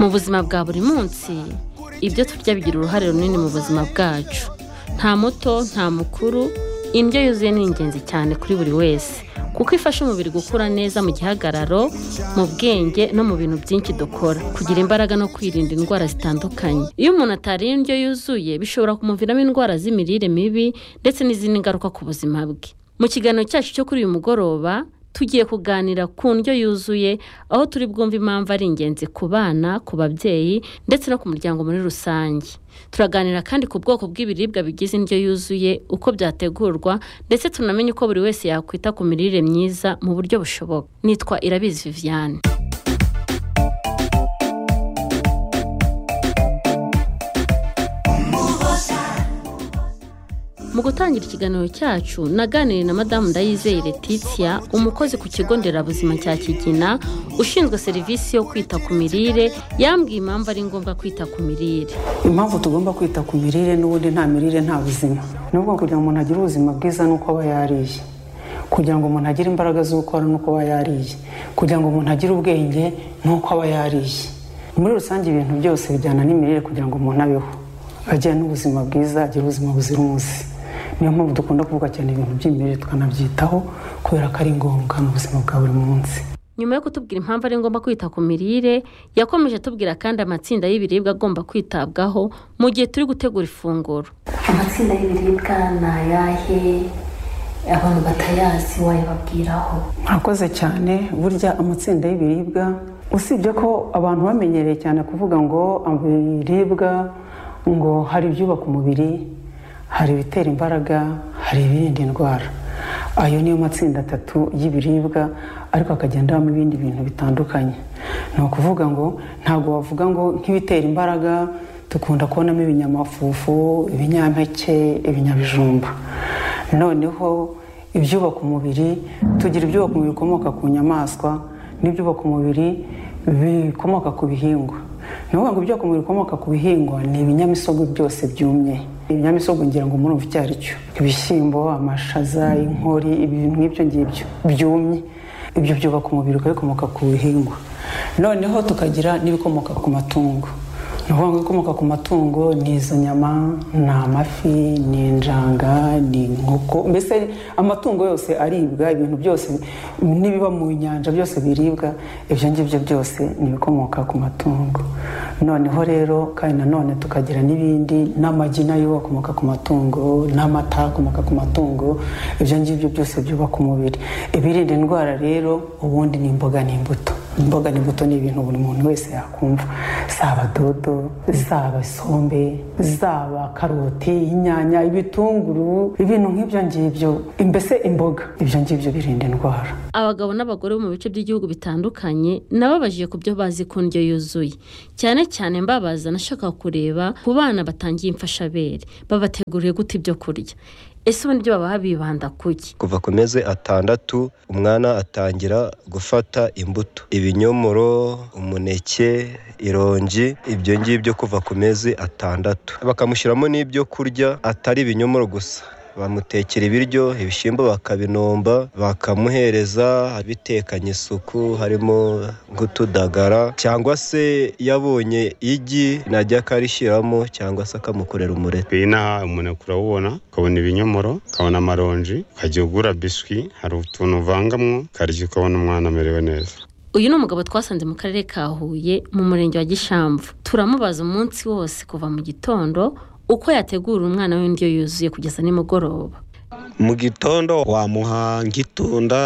mu buzima bwa buri munsi ibyo turya bigira uruhare runini mu buzima bwacu nta muto nta mukuru indyo yuzuye ni ingenzi cyane kuri buri wese kuko ifasha umubiri gukura neza mu gihagararo mu bwenge no mu bintu byinshi dukora kugira imbaraga no kwirinda indwara zitandukanye iyo umuntu atariye indyo yuzuye bishobora kumuviramo indwara z'imirire mibi ndetse n'izindi ngaruka ku buzima bwe mu kiganiro cyacu cyo kuri uyu mugoroba tugiye kuganira ku ndyo yuzuye aho turi bwumve impamvu ari ingenzi ku bana ku babyeyi ndetse no ku muryango muri rusange turaganira kandi ku bwoko bw'ibiribwa bigize indyo yuzuye uko byategurwa ndetse tunamenye uko buri wese yakwita ku mirire myiza mu buryo bushoboka nitwa irabizi viviane mu gutangira ikiganiro cyacu naganiriye na madamu ndayizeye Letitia umukozi ku kigo nderabuzima cya kigina ushinzwe serivisi yo kwita ku mirire yambwiye impamvu ari ngombwa kwita ku mirire impamvu tugomba kwita ku mirire n'ubundi nta mirire nta buzima nubwo kugira ngo umuntu agire ubuzima bwiza ni uko aba yariye kugira ngo umuntu agire imbaraga zo gukora ni uko aba yariye kugira ngo umuntu agire ubwenge ni uko aba yariye muri rusange ibintu byose bijyana n'imirire kugira ngo umuntu abeho agire n'ubuzima bwiza agire ubuzima buzira umuze niyo mpamvu dukunda kuvuga cyane ibintu by'imirire tukanabyitaho kubera ko ari ngombwa mu buzima bwa buri munsi nyuma yo kutubwira impamvu ari ngombwa kwita ku mirire yakomeje atubwira kandi amatsinda y'ibiribwa agomba kwitabwaho mu gihe turi gutegura ifunguro amatsinda y'ibiribwa ni ayahe abantu batayazi wayababwiraho murakoze cyane burya amatsinda y'ibiribwa usibye ko abantu bamenyereye cyane kuvuga ngo ibiribwa ngo hari ibyubaka umubiri hari ibitera imbaraga hari ibirinda indwara ayo niyo matsinda atatu y'ibiribwa ariko akagenda mu ibindi bintu bitandukanye ni ukuvuga ngo ntabwo wavuga ngo nk'ibitera imbaraga dukunda kubonamo ibinyamafufu ibinyampeke ibinyabijumba noneho ibyubaka umubiri tugira ibyubaka umubiri bikomoka ku nyamaswa n'ibyubaka umubiri bikomoka ku bihingwa ni ukuvuga ngo ibyubaka umubiri bikomoka ku bihingwa ni ibinyamisogwe byose byumye ibinyamisogwe ngira ngo murumva icyo ari cyo ibishyimbo amashaza inkori ibintu nk'ibyo ngibyo byumye ibyo byubaka umubiri ukabikomoka ku bihingwa noneho tukagira n'ibikomoka ku matungo ni ukuvuga ngo ibikomoka ku matungo ni izo nyama ni amafi ni injanga ni inkoko mbese amatungo yose aribwa ibintu byose n'ibiba mu nyanja byose biribwa ibyo ngibyo byose ni ibikomoka ku matungo noneho rero kandi nanone tukagira n'ibindi n'amagi nayo akomoka ku matungo n'amata akomoka ku matungo ibyo ngibyo byose byubaka umubiri ibirinda indwara rero ubundi ni imboga n'imbuto imboga n'imbuto ni ibintu buri muntu wese yakumva zaba dodo zaba isombe zaba karoti inyanya ibitunguru ibintu nk'ibyo ngibyo mbese imboga ibyo ngibyo birinda indwara abagabo n'abagore bo mu bice by'igihugu bitandukanye nababajije ku byo bazi ku ndyo yuzuye cyane cyane mbabaza nashaka kureba ku bana batangiye imfashabere babateguriye gute ibyo kurya ese ubundi ibyo baba bibanda kuki kuva ku mezi atandatu umwana atangira gufata imbuto ibinyomoro umuneke ironji ibyo ngibyo kuva ku mezi atandatu bakamushyiramo n'ibyo kurya atari ibinyomoro gusa bamutekera ibiryo ibishyimbo bakabinomba bakamuhereza abitekanye isuku harimo nk'utudagara cyangwa se yabonye igi najya akarishyiramo cyangwa se akamukorera umureti inaha umuntu urawubona ukabona ibinyomoro ukabona amaronji ukajya ugura biswi hari utuntu uvangamwo ukarya ukabona umwana amerewe neza uyu ni umugabo twasanze mu karere ka huye mu murenge wa gishamvu turamubaza umunsi wose kuva mu gitondo uko yategura umwana w'indyo yuzuye kugeza nimugoroba mu gitondo wamuha nk'itunda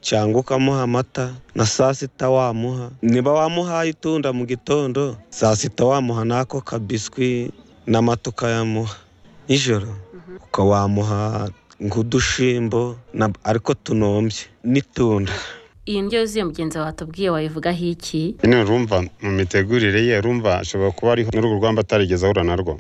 cyangwa ukamuha amata na saa sita wamuha niba wamuhaye itunda mu gitondo saa sita wamuha n'ako kabiswi n'amata ukayamuha nijoro ukawamuha nk'udushimbo ariko tunombye n'itunda iyi ndyo yuzuye mugenzi wawe atubwiye wayivugaho iki nyine urumva mu mitegurire ye urumva ashobora kuba ariho muri urwo rugamba atarigeze ahura narwo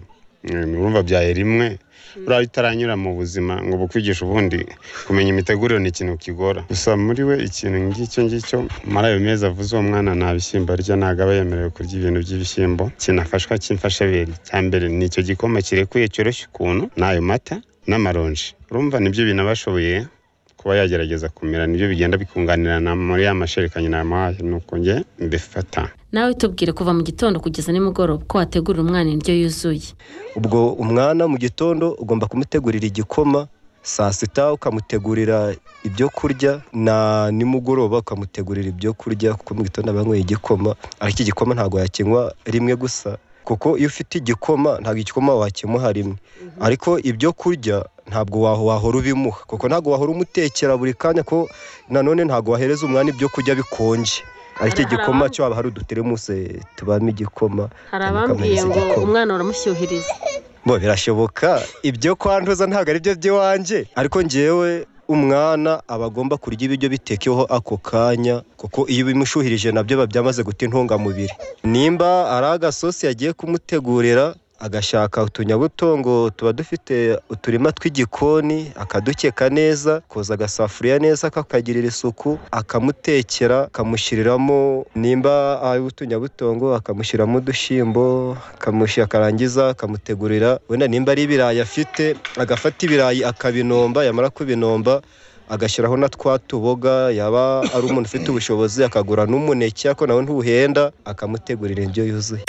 urumva byaye rimwe buriya utaranyura mu buzima ngo bukwigishe ubundi kumenya imitegurire ni ikintu kigora gusa muri we ikintu ngicyo ngicyo muri ayo mezi avuze uwo mwana nta bishyimbo arya ntabwo aba yemerewe kurya ibintu by'ibishyimbo kinafashwa cy'imfashabere cya mbere ni icyo gikoma kirekuye cyoroshye ukuntu n'ayo mata n'amaronji urumva nibyo bintu aba ashoboye kuba yagerageza kumera nibyo bigenda bikunganirana muri ya masherekanyi namuhaye nuko njye mbifata nawe tubwire kuva mu gitondo kugeza nimugoroba ko wategurira umwana indyo yuzuye ubwo umwana mu gitondo ugomba kumutegurira igikoma saa sita ukamutegurira ibyo kurya na nimugoroba ukamutegurira ibyo kurya kuko mu gitondo aba yanyweye igikoma ariko igikoma ntabwo yakinywa rimwe gusa kuko iyo ufite igikoma ntabwo igikoma wakimuha rimwe ariko ibyo kurya ntabwo waho wahora ubimuha kuko ntabwo wahora umutekera buri kanya ko nanone ntabwo wahereza umwana ibyo kurya bikonje ariko Hari- igikoma hari cyo haba hari uduteremusi tubamo igikoma hari abambwiye abambwiye ngo ngo umwana uramushyuhiriza bo birashoboka ibyo kwanduza ntabwo ari byo by'iwanjye ariko ngewe umwana aba agomba kurya ibiryo bitekeweho ako kanya kuko iyo ubimushuhirije nabyo biba byamaze guta intungamubiri nimba ari agasosi yagiye kumutegurira agashaka utunyabutongo tuba dufite uturima tw'igikoni akadukeka neza koza agasafuriya neza kakagirira isuku akamutekera akamushyiriramo nimba ari utunyabutongo akamushyiramo udushyimbo akamushi akarangiza akamutegurira wenda nimba ari ibirayi afite agafata ibirayi akabinomba yamara kubinomba agashyiraho na twa tuboga yaba ari umuntu ufite ubushobozi akagura n'umuneke ariko nawe ntuhenda akamutegurira indyo yuzuye